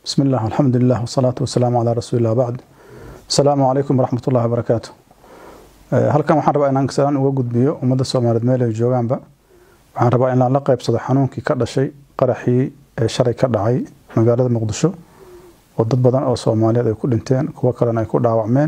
بسم الله الحمد لله والصلاة والسلام على رسول الله بعد السلام عليكم ورحمة الله وبركاته halkan waxaan rabaa inaan salaan uga gudbiyo ummadda soomaaliyeed meel ay joogaanba waxaan rabaa inaan la qaybsado xanuunkii ka dhashay qaraxii ee shalay ka dhacay magaalada muqdisho oo dad badan oo soomaaliyeed ay ku dhinteen kuwo kalena ay ku dhaawacmeen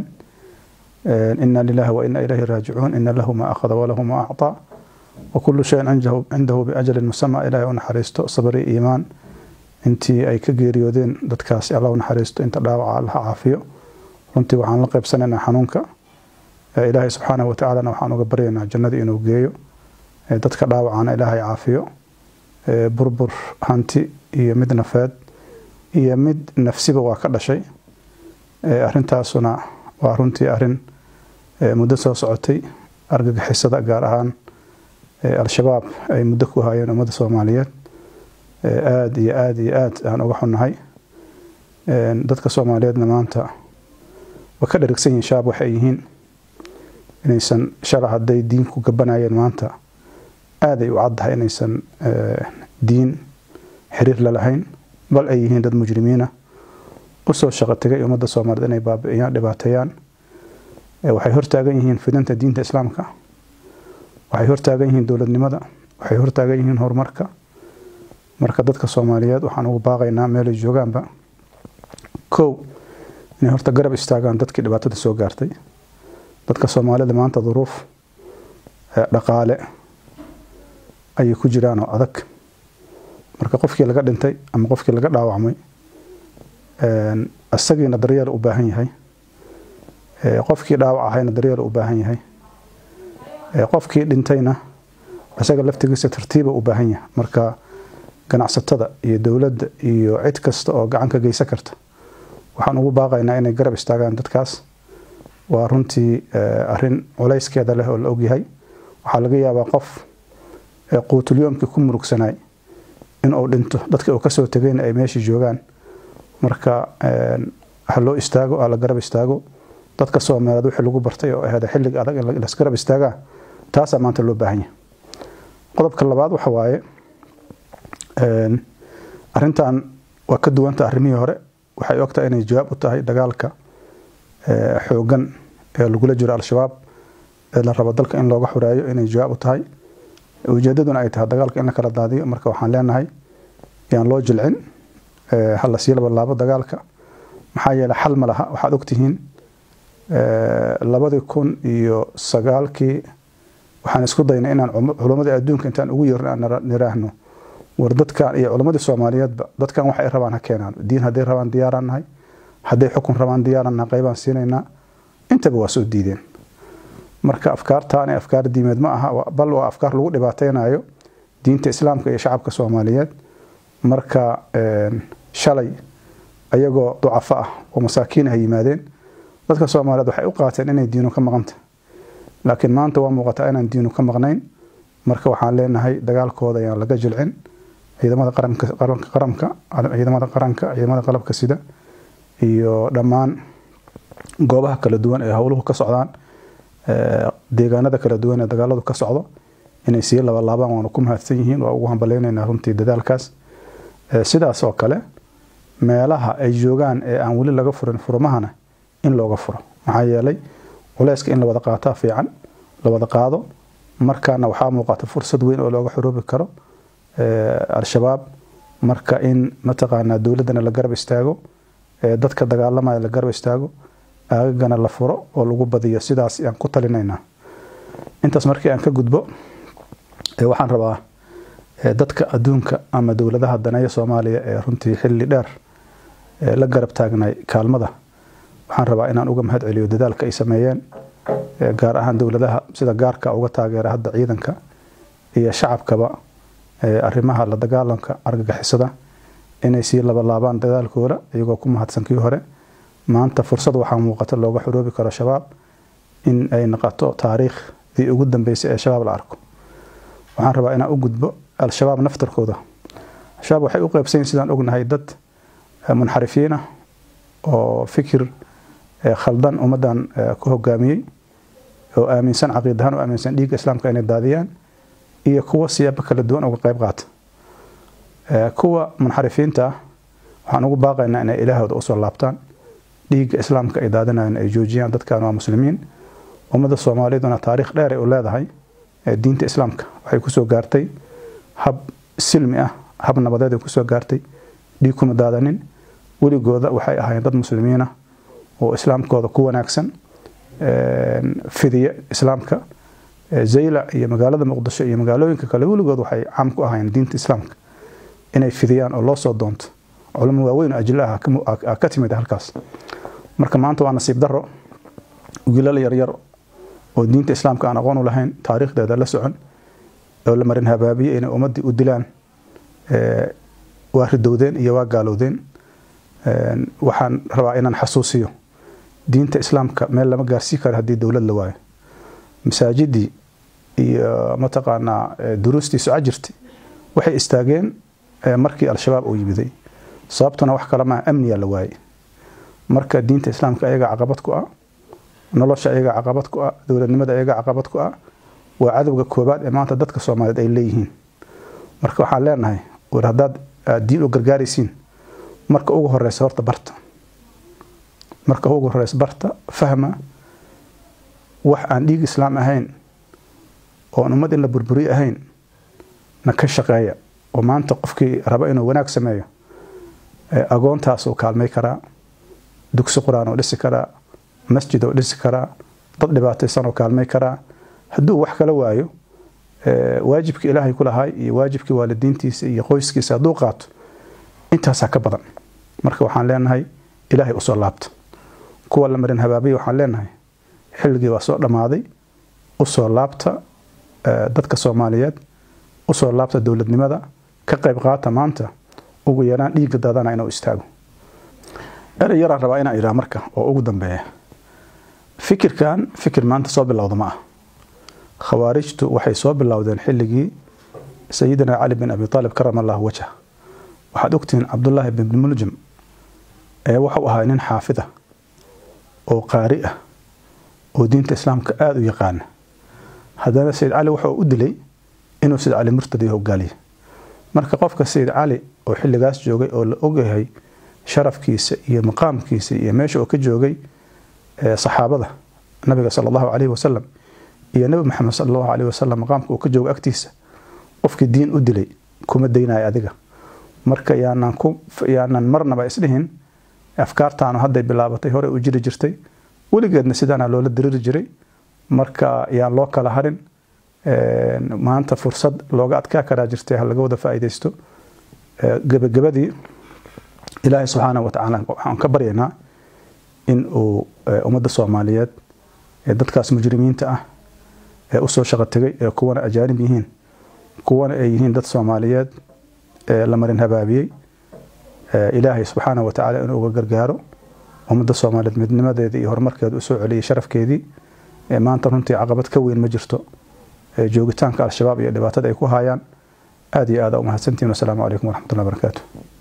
ina lilahi wa ina ilayhi raajicuun ina lahu ma akhada walahu ma acطaa wakulu shayin cindahu biajalin musama ilahay u naxariisto sabri iimaan intii ay ka geeriyoodeen dadkaasi alla u naxariisto inta dhaawaca allaha caafiyo runtii waxaan la qaybsanaynaa xanuunka ilaahay subxaanahu watacaalana waxaan uga baryaynaa jannadii inuu geeyo dadka dhaawacana ilaahay caafiyo burbur hanti iyo mid nafeed iyo mid nafsiba waa ka dhashay arintaasuna waa runtii arin muddo soo socotay argagixisada gaar ahaan al-shabaab ay muddo ku hayeen ummadda soomaaliyeed aada iyo aada iyo aada aan uga xunnahay dadka soomaaliyeedna maanta waa ka dherigsan yihiin shabaab waxay yihiin inaysan shala hadday diin ku gabanayeen maanta aaday u caddahay inaysan diin xiriir lalahayn bal ay yihiin dad mujrimiina usoo shaqo tegay ummadda soomaaliyeed inay baabi'iyaan dhibaateeyaan waxay hortaagan yihiin fidinta diinta islaamka waxay hortaagan yihiin dowladnimada waxay hortaagan yihiin horumarka marka dadka soomaaliyeed waxaan ugu baaqaynaa meelay joogaanba kow inay horta garab istaagaan dadkii dhibaatada soo gaartay dadka soomaalida maanta duruuf dhaqaale ayay ku jiraan oo adag marka qofkii laga dhintay ama qofkii laga dhaawacmay isagiina daryeel u baahan yahay qofkii dhaawac ahayna daryeel u baahan yahay qofkii dhintayna isaga laftigiisa tartiiba u baahan yahay marka ganacsatada iyo dowladda iyo cid kasta oo gacan ka geysan karta waxaan ugu baaqaynaa inay garab istaagaan dadkaas waa runtii arin culayskeeda leh oo la ogyahay waxaa laga yaabaa qof quutulyoomkii ku murugsanay inuu dhinto dadkii uu kasoo tegayna ay meeshii joogaan marka ha loo istaago ha la garab istaago dadka soomaaliyeed wixii lagu bartay oo ahaada xilliga adag in lasgarab istaagaa taasaa maanta loo baahan yahay qodobka labaad waxa waaye arintan waa ka duwanta arrimihii hore waxay ogtahay inay jawaab u tahay dagaalka xoogan ee lagula jiro al-shabaab ee la rabo dalka in looga xureeyo inay jawaab u tahay ujeedaduna ay tahay dagaalka in la kala daadiyo marka waxaan leenahay yaan loo jilcin hala sii labalaabo dagaalka maxaa yeeley xal ma laha waxaad ogtihiin labadii kun iyo sagaalkii waxaan isku daynay inaan culamadii adduunka intaan ugu yeerno aan niraahno war dadkan iyo culammadii soomaaliyeedba dadkan waxay rabaan ha keenaan diin hadday rabaan diyaaraan nahay hadday xukun rabaan diyaaraan nahay qaybaan siinaynaa intaba waa soo diideen marka afkaartaani afkaar diimeed ma aha bal waa afkaar lagu dhibaateynayo diinta islaamka iyo shacabka soomaaliyeed marka shalay ayagoo ducafo ah oo masaakiin ah yimaadeen dadka soomaaliyeed waxay u qaateen inay diinu ka maqanta laakiin maanta waa muuqataa inaan diinu ka maqnayn marka waxaan leenahay dagaalkooda ayaan laga jilcin ciidamada qaranka qaranka ciidamada qaranka ciidamada qalabka sida iyo dhammaan goobaha kala duwan ee howluhu ka socdaan deegaanada kala duwan ee dagaaladu ka socdo inay sii labalaabaan waanu ku mahadsan yihiin waa ugu hambaleynaynaa runtii dadaalkaas sidaas oo kale meelaha ay joogaan ee aan weli laga furin furmahana in looga furo maxaa yeelay culeyska in la wada qaataa fiican la wada qaado markaana waxaa muuqata fursad weyn oo looga xoroobi karo al-shabaab marka in mataqaanaa dowladdana la garab istaago dadka dagaalamaya la garab istaago aagagana la furo oo lagu badiyo sidaas aan ku talinaynaa intaas markii aan ka gudbo waxaan rabaa dadka adduunka ama dowladaha daneeya soomaaliya ee runtii xilli dheer la garab taagnay kaalmada waxaan rabaa inaan uga mahad celiyo dadaalka ay sameeyeen gaar ahaan dowladaha sida gaarka uga taageera hadda ciidanka iyo shacabkaba arrimaha la dagaalanka argagixisada inay sii labalaabaan dadaalkooda iyagoo ku mahadsan kii hore maanta fursad waxaa muuqata looga xoroobi karo shabaab in ay noqoto taariikhdii ugu dambeysay ee shabaab la arko waxaan rabaa inaan u gudbo al-shabaab naftarkooda al-shabaab waxay u qeybsanyiin sidaan ognahay dad munxarifiin ah oo fikir khaldan ummaddan ku hogaamiyey oo aaminsan caqiidahaan oo aaminsan dhiigga islaamka inay daadiyaan iyo kuwa siyaabo kala duwan uga qayb qaata kuwa munxarifiinta ah waxaan ugu baaqaynaa inay ilaahooda usoo laabtaan dhiigga islaamka ay daadinayan ay joojiyaan dadkan waa muslimiin ummadda soomaaliyaduna taariikh dheer ay u leedahay diinta islaamka waxay kusoo gaartay hab silmi ah hab nabadeed ay kusoo gaartay dhiig kuma daadanin weligooda waxay ahaayeen dad muslimiinah oo islaamkooda ku wanaagsan fidiya islaamka zaylac iyo magaalada muqdisho iyo magaalooyinka kale weligood waxay caam ku ahaayeen diinta islaamka inay fidiyaan oo loo soo doonto culamo waaweyn oo ajilo ah ka timid halkaas marka maanta waa nasiib daro wiilal yaryar oo diinta islaamka aan aqoon u lahayn taariikhdeeda la socon oo la marin habaabiye inay ummaddii u dilaan waa ridowdeen iyo waa gaalowdeen waxaan rabaa inaan xasuusiyo diinta islaamka meel lama gaarsii karo haddii dowlad la waayo masaajidii iyo mataqaanaa duruustii soco jirtay waxay istaageen markii al-shabaab uu yimiday sababtuna wax kale maa amniya la waayey marka diinta islaamka ayaga caqabad ku ah nolosha ayaga caqabad ku ah dowladnimada ayaga caqabad ku ah waa cadowga koobaad ee maanta dadka soomaaliyeed ay leeyihiin marka waxaan leenahay war haddaad diin u gargaaraysiin marka ugu horeysa horta barta marka ugu horeysa barta fahma wax aan dhiig islaam ahayn oon ummad in la burburiye ahayn na ka shaqeeya oo maanta qofkii raba inuu wanaag sameeyo agoontaasuu kaalmay karaa dugsi qur-aan oo dhisi karaa masjid oo dhisi karaa dad dhibaataysan oo kaalmay karaa hadduu wax kala waayo waajibkii ilaahay ku lahay iyo waajibkii waalidiintiisa iyo qoyskiisa hadduu qaato intaasaa ka badan marka waxaan leenahay ilaahay usoo laabta kuwa la marin habaabiya waxaan leenahay xilligii waa soo dhammaaday usoo laabta dadka soomaaliyeed usoo laabta dowladnimada ka qayb qaata maanta ugu yaraan dhiigga daadana inuu istaago erey yaraan rabaa inaan idhaha marka oo ugu dambeeya fikirkan fikir maanta soo bilowda ma ah khawaarijtu waxay soo bilowdeen xilligii sayidina cali bin abi aalib karama allahu wajha waxaad ogtihiin cabdullaahi bin muljam ee wuxuu ahaa nin xaafid ah oo qaari ah oo diinta islaamka aada u yaqaana haddana sayid cali wuxuu u dilay inuu sayid cali murtadi hogaaliye marka qofka sayid cali oo xilligaas joogay oo la ogyahay sharafkiisa iyo maqaamkiisa iyo meesha uu ka joogay saxaabada nabiga sala allahu calayhi wasalam iyo nebi maxamed sala allahu calayhi wasalam maqaamka uu ka joogo agtiisa qofkii diin u dilay kuma daynayo adiga marka yaanan ku yaanan marnaba isdhihin afkaartaanu hadday bilaabatay hore u jiri jirtay weligeedna sidaana loola diriri jiray marka yaan loo kala harin maanta fursad looga adkaa karaa jirtay ha laga wada faa'iidaysto gebagabadii ilaahay subxaana wa tacaala waxaan ka baryaynaa in uu ummadda soomaaliyeed ee dadkaas mujrimiinta ah ee usoo shaqo tegay ee kuwana ajaanib yihiin kuwana ay yihiin dad soomaaliyeed ee la marin habaabiyey ilaahay subxaana wa tacaala inuu uga gargaaro ummadda soomaaliyeed midnimadeedii iyo horumarkeeda usoo celiyay sharafkeedii maanta runtii caqabad ka weyn ma jirto joogitaanka al-shabaab iyo dhibaatada ay ku haayaan aada iyo aada umahadsantihin wasalaamu calaykum waraxmatullahi barakaatu